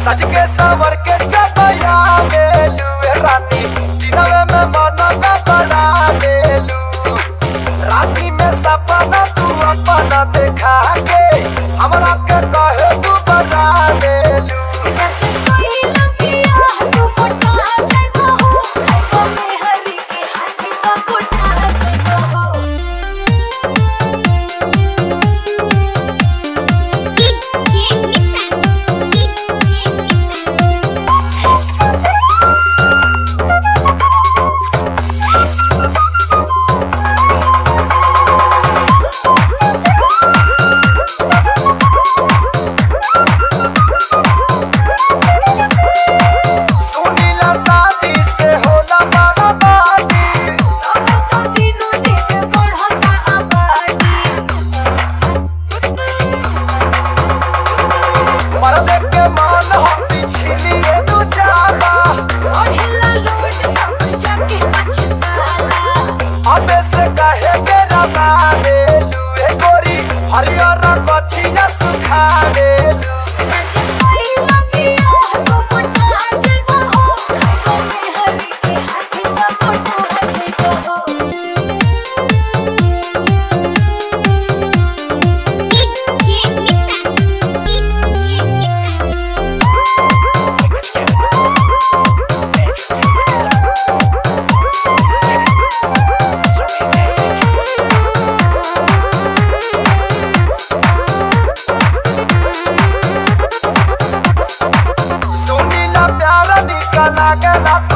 सज के सवर के चपया बेलू ए रानी दिनवे में मन का बड़ा बेलू राती में सपना तू अपना देखा के हमरा के कहे तू बता बेलू सुनीला शादी से होला बड़ा बाती मर्द के मान हम पिछलिए तू जाना अबे से कहे के रबा बेलू ए गोरी हरियर कछिया सुखा बेलू सुनीला प्यारा निकला गला